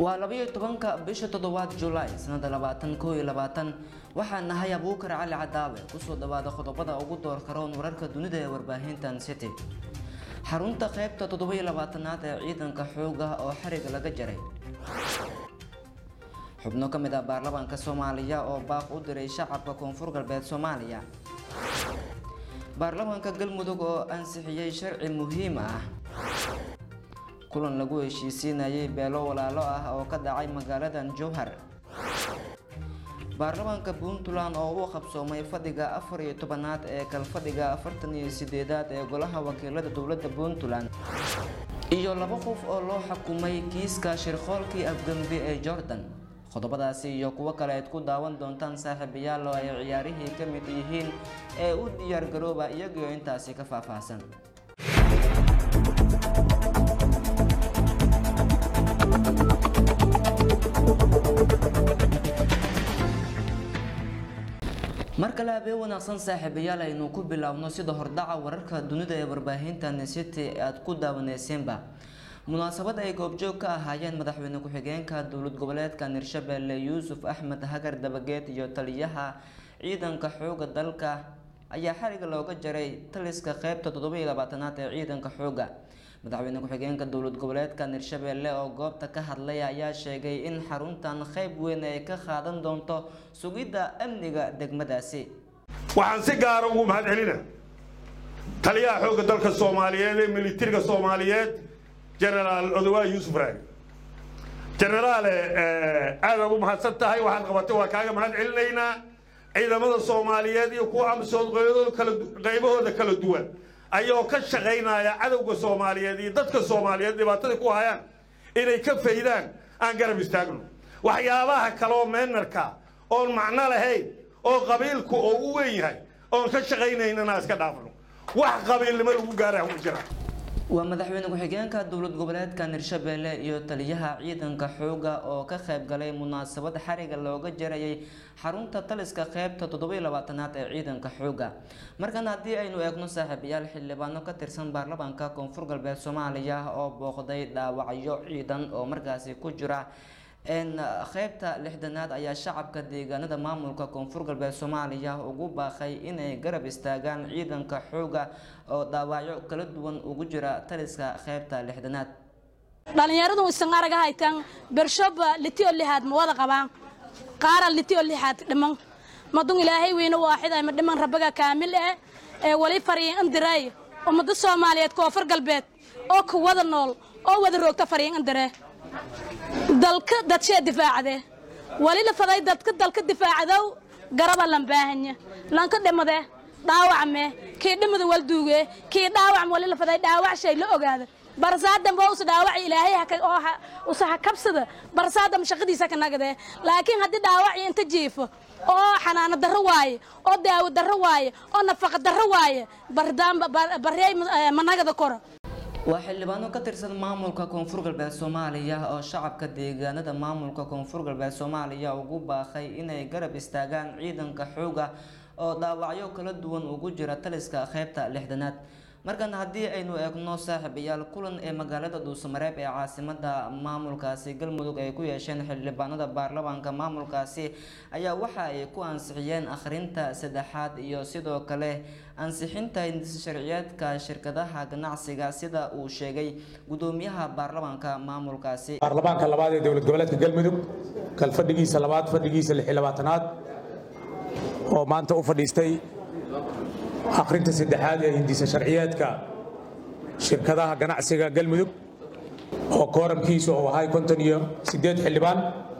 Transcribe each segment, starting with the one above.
waa labayo tobanka bisha toddobaad julaay sanada labaatan koo iyo labaatan waxaa nahay abuukar cali cadaawe kusoo dhawaada qodobada ugu door karoon wararka dunida ee warbaahintan city xarunta qaybta toddobiyo labaatanaad ee ciidanka xooga oo xariga laga jaray xubno ka mid ah baarlamaanka soomaaliya oo baaq u diray shacabka koonfur galbeed soomaaliya baarlamaanka galmudug oo ansixiyey sharci muhiim ah kulan lagu heshiisiinayay beelo walaalo ah oo ka dhacay magaaladan jowhar baarlamaanka puntland oo u qabsoomay fadhiga afar iyo tobanaad ee kalfadhiga afartan iyo sideedaad ee golaha wakiilada dowladda puntland iyo laba qof oo loo xukumay kiiska shirqoolkii afgambi ee jordan qodobadaasi iyo kuwo kale aad ku daawan doontaan saaxiibayaal oo ay ciyaarihii ka mid yihiin ee u diyaargarooba iyagoo intaasi ka faahfaahsan mar kale habeen wanaagsan saaxiibayaal aynu ku biloawno sida hordhaca wararka dunida ee warbaahintan city aad ku daawaneyseenba munaasabad ay goobjoog ka ahaayeen madaxweyne ku-xigeenka dowlad goboleedka hirshabelle yuusuf axmed hagar dabageed iyo taliyaha ciidanka xooga dalka ayaa xariga looga jaray taliska qeybta toddobiyo labaatanaad ee ciidanka xooga madaxweyne ku-xigeenka dowlad goboleedka hirshabelle oo goobta ka hadlay ayaa sheegay in xaruntan qeyb weyn ay ka qaadan doonto sugidda amniga degmadaasi waxaan si gaara ugu mahad celina taliyaha xoogga dalka soomaaliyeed ee militariga soomaaliyeed genaraal odowaa yuusuf raagi genaraale aadaad u mahadsan tahay waxaad qabatay waa kaaga mahad celinaynaa ciidamada soomaaliyeed iyo kuwa amsood qaybahooda kala duwan ayagoo ka shaqaynaya cadowga soomaaliyeed iyo dadka soomaaliyeed dhibaatada ku hayaan inay ka faydaan aan garab istaagno waxyaabaha kaleoo meenarka oon macno lahayn oo qabiilku oo u weyn yahay oon ka shaqaynaynana iska dhaafno wax qabiilnimo lagu gaara ma jira waa madaxweyne ku-xigeenka dowlad goboleedka hirshabelle iyo taliyaha ciidanka xooga oo ka qayb galay munaasabad xariga looga jarayay xarunta taliska qeybta toddobiyo labaatanaad ee ciidanka xooga markan haddii aynu eegno saaxiibayaal xildhibaano ka tirsan baarlamaanka koonfur galbeed soomaaliya oo booqday dhaawacyo ciidan oo markaasi ku jira qeybta lixdanaad ayaa shacabka deegaanada maamulka koonfur galbeed soomaaliya ugu baaqay inay garab istaagaan ciidanka xooga oo dhaawacyo kala duwan ugu jira taliska qeybta lixdanaad dhalinyaradu isan araga haytaan bershoba litiyo lixaad ma wada qabaan qaara litiyo lixaad dhiman madun ilaahay weyne waaxid ay ma dhiman rabbaga kaamil eh ee wali fariin indiray ummada soomaaliyeed koonfur galbeed oo ku wada nool oo wada roogta fariin indire dalka dadshee difaacde wali la faday dadka dalka difaacadow garaba lan baahanya lanka dhimade dhaawacme kii dhimada walduuge kii dhaawacm wali la faday dhaawac shay la ogaada barsaadan baa us dhaawac ilaahay oo usaha kabsada barsaadam shaqadiisa ka nagade laakiin haddii dhaawaci inta jiifo oo xanaano darro waaye oo daawo darro waaye oo nafaqa darro waaye baryaay managada kora waa xildhibaano ka tirsan maamulka koonfur galbeed soomaaliya oo shacabka deegaanada maamulka koonfur galbeed soomaaliya ugu baaqay inay garab istaagaan ciidanka xooga oo dhaawacyo kala duwan ugu jira taliska qeybta lixdanaad markan haddii aynu eegno saaxiibayaal kulan ee magaalada dhuusamareeb ee caasimada maamulkaasi galmudug ay ku yeesheen xildhibaanada baarlamaanka maamulkaasi ayaa waxa ay ku ansixiyeen akhrinta saddexaad iyo sidoo kale ansixinta sharciyeedka shirkadaha ganacsiga sida uu sheegay gudoomiyaha baarlamaanka maamulkaasi baarlamaanka labaad ee dowlad goboleedka galmudug kal fadhigiisa labaad fadhigiisa lix iyo labaatanaad oo maanta u fadhiistay akhrinta saddexaad ee hindisa sharciyeedka shirkadaha ganacsiga galmudug oo kooramkiisu uu ahay konton iyo siddeed xildhibaan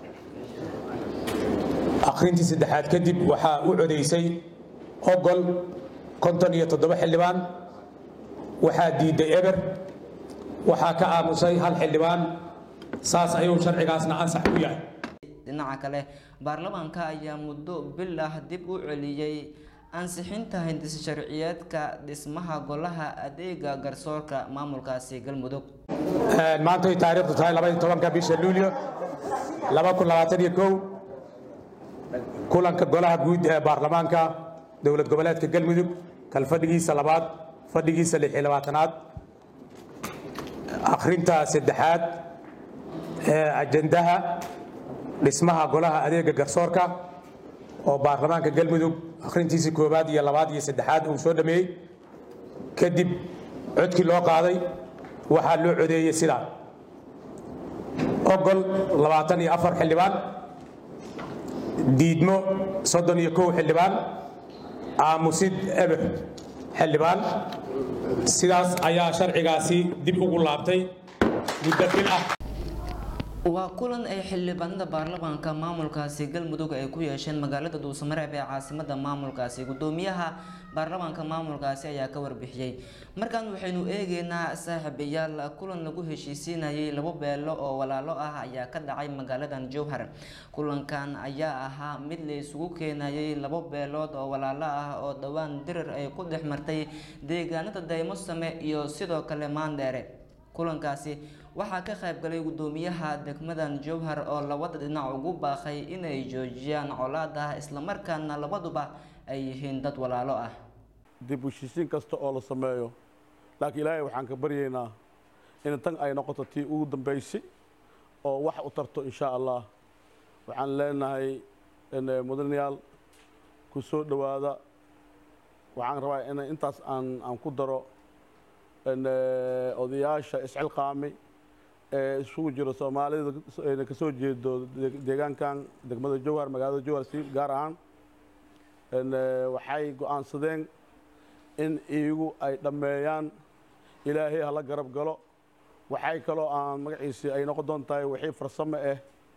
akhrintii saddexaad kadib waxaa u codaysay ogol konton iyo toddoba xildhibaan waxaa diiday eber waxaa ka aamusay hal xildhibaan saas ayuu sharcigaasna ansax ku yahay dhinaca kale baarlamaanka ayaa muddo bil ah dib u celiyey ansixinta hindis sharciyeedka dhismaha golaha adeega garsoorka maamulkaasi galmudug maanta ay taariikhdu tahay labaiyo tobanka bisha luulyo laba kun labaatan iyo kow kulanka golaha guud ee baarlamaanka dowlad goboleedka galmudug kal fadhigiisa labaad fadhigiisa lix iyo labaatanaad akhrinta saddexaad ajandaha dhismaha golaha adeega garsoorka oo baarlamaanka galmudug akhrintiisii koowaad iyo labaad iyo saddexaad uu soo dhameeyey kadib codkii loo qaaday waxaa loo codeeyey sidaa ogol labaatan iyo afar xildhibaan diidmo soddon iyo kow xildhibaan aamusid eber xildhibaan sidaas ayaa sharcigaasi dib ugu laabtay muddo bil ah waa kulan ay xildhibaanada baarlamaanka maamulkaasi galmudug ay ku yeesheen magaalada dhuusamareeb ee caasimada maamulkaasi gudoomiyaha baarlamaanka maamulkaasi ayaa ka warbixiyey markaan waxaynu eegeynaa saaxiibayaal kulan lagu heshiisiinayay labo beelo oo walaalo ah ayaa ka dhacay magaaladan jowhar kulankan ayaa ahaa mid la isugu keenayay labo beelood oo walaalo ah oo dhowaan dirir ay ku dhex martay deegaanada daymosame iyo sidoo kale maandheere kulankaasi waxaa ka qayb galay gudoomiyaha degmadan jowhar oo labada dhinac ugu baaqay inay joojiyaan colaada islamarkaana labaduba ay yihiin dad walaalo ah dib u heshiisiin kasta oo la sameeyo laakiin ilaahay waxaan ka baryaynaa in tan ay noqoto tii ugu dambaysay oo wax u tarto insha allah waxaan leenahay mudanayaal ku soo dhowaada waxaan rabaa in intaas aan aan ku daro odayaasha iscilqaami ee isugu jiro soomaalida ka soo jeedo deegaankan degmada jowhar magaalada jowhar si gaar ahaan waxay go-aansadeen in iyagu ay dhammeeyaan ilaahay hala garab galo waxay kaloo aan magaciisii ay noqon doon tahay wixii farsamo ah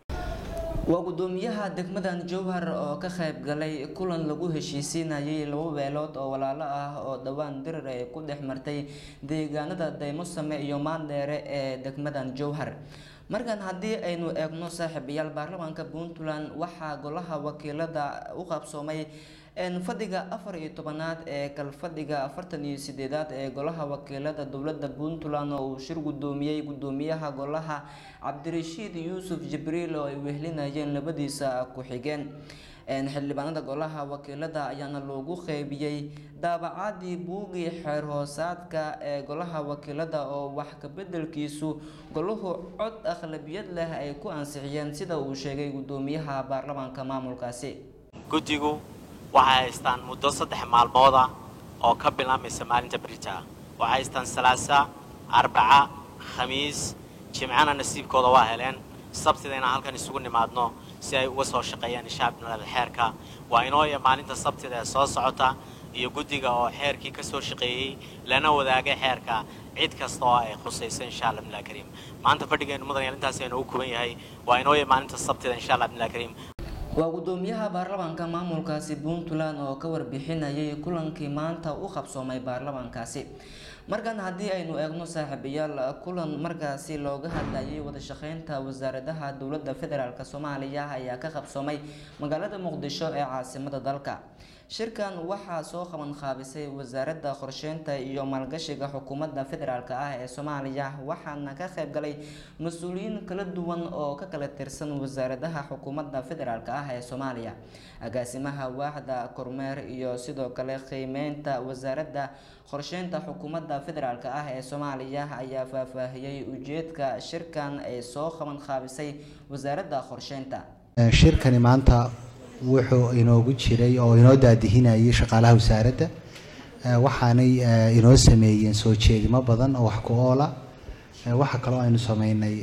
waa gudoomiyaha degmadan jowhar oo ka qayb galay kulan lagu heshiisiinayay labo beelood oo walaalo ah oo dhowaan dirir ay ku dhex martay deegaanada daymosame iyo maandheere ee degmadan jowhar markan haddii aynu eegno saaxiibayaal baarlamaanka puntland waxaa golaha wakiilada u qabsoomay fadhiga afar iyo tobanaad ee kalfadhiga afartan iyo sideedaad ee golaha wakiilada dowlada puntland oo uu shir gudoomiyey gudoomiyaha golaha cabdirashiid yuusuf jibriil oo ay wehlinayeen labadiisa ku-xigeen xildhibaanada golaha wakiilada ayaana loogu qeybiyey daabacadii buugii xeer hoosaadka ee golaha wakiilada oo wax kabedelkiisu golahu cod akhlabiyad leh ay ku ansixiyeen sida uu sheegay gudoomiyaha baarlamaanka maamulkaasi guddigu waxay haystaan muddo saddex maalmooda oo ka bilaabmaysa maalinta berita waxay haystaan salaasa arbaca khamiis jimcana nasiibkooda waa heleen sabtida inaan halkan isugu nimaadno si ay uga soo shaqeeyaan ishaabnimada xeerka waa inooya maalinta sabtida ee soo socota iyo guddiga oo xeerkii ka soo shaqeeyey lana wadaagay xeerka cid kasta oo ay khusayso insha allah bimillah kariim maanta fadhigeenu mudan intaas aynu u kuban yahay waa inooya maalinta sabtida insha allah bimillah kariim waa gudoomiyaha baarlamaanka maamulkaasi puntland oo ka warbixinayay kulankii maanta u qabsoomay baarlamaankaasi markan haddii aynu eegno saaxiibayaal kulan markaasi looga hadlayay wada shaqeynta wasaaradaha dowladda federaalk soomaaliya ayaa ka qabsoomay magaalada muqdisho ee caasimada dalka shirkan waxaa soo qaban qaabisay wasaaradda qorsheynta iyo maalgashiga xukuumadda federaalk ah ee soomaaliya waxaana ka qayb galay mas-uuliyiin kala duwan oo ka kala tirsan wasaaradaha xukuumadda federaalk ah ee soomaaliya agaasimaha waaxda kormeer iyo sidoo kale qiimeynta wasaaradda qorsheynta xukuumadda federaalk ah ee soomaaliya ayaa faahfaahiyey ujeedka shirkan ay soo qaban qaabisay wasaaradda qorsheynta shirkani maanta wuxuu inoogu jiray oo inoo daadihinayay shaqaalaha wasaaradda waxaanay inoo sameeyeen soo jeedimo badan oo wax ku oola waxaa kaloo aynu sameynay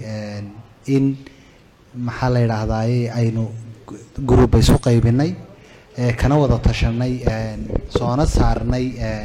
in maxaa la yidhaahdaye aynu gruuba isu qaybinay kana wada tashanay soona saarnay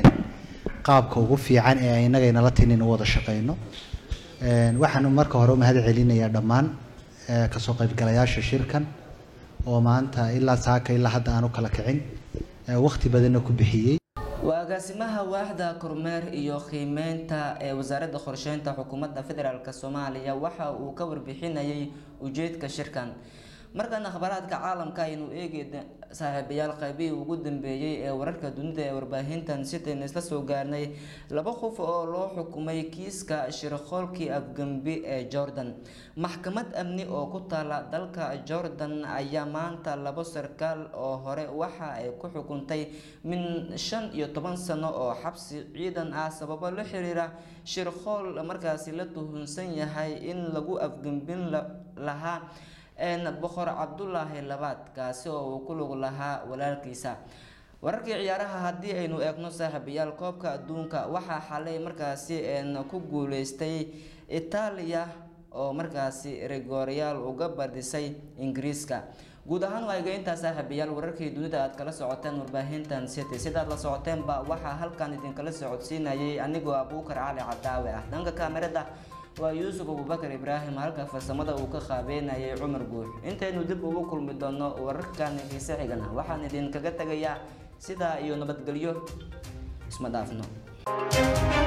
qaabka ugu fiican ee inaga inala tinin u wada shaqeyno waxaanu marka hore umahad celinayaa dhammaan kasoo qaybgalayaasha shirkan oo maanta ilaa saaka ilaa hadda aan u kala kicin waqti badanna ku bixiyey waa agaasimaha waaxda kormeer iyo qiimeynta ee wasaaradda qorsheynta xukuumadda federaalk soomaaliya waxa uu ka warbixinayay ujeedka shirkan markan akhbaaraadka caalamka aynu eegi saaxiibayaal qaybihii ugu dambeeyey ee wararka dunida ee warbaahintan sitaynu isla soo gaarnay laba qof oo loo xukumay kiiska shirqoolkii afgembi ee jordan maxkamad amni oo ku taala dalka jordan ayaa maanta labo sarkaal oo hore waxa ay ku xukuntay min shan iyo toban sano oo xabsi ciidan ah sababo la xiriira shirqool markaasi la tuhunsan yahay in lagu afgembin lahaa boqor cabdulaahi labaad kaasi oo uu ku lug lahaa walaalkiisa wararkii ciyaaraha haddii aynu eegno saaxiibayaal koobka adduunka waxaa xalay markaasi ku guuleystay itaaliya oo markaasi rigooryaal uga badisay ingiriiska guud ahaan waa egeyntaa saaxiibayaal wararkii dunida aad kala socoteen warbaahintan city sidaad la socoteenba waxaa halkan idinkala socodsiinayay anigoo abuukar cali cadaawe ah dhanka kaamirada waa yuusuf abubakar ibraahim halka farsamada uu ka qaabeynayay cumar guux intaynu dib ugu kulmi doono wararkan xiise xigana waxaan idinkaga tegayaa sidaa iyo nabadgelyo isma dhaafno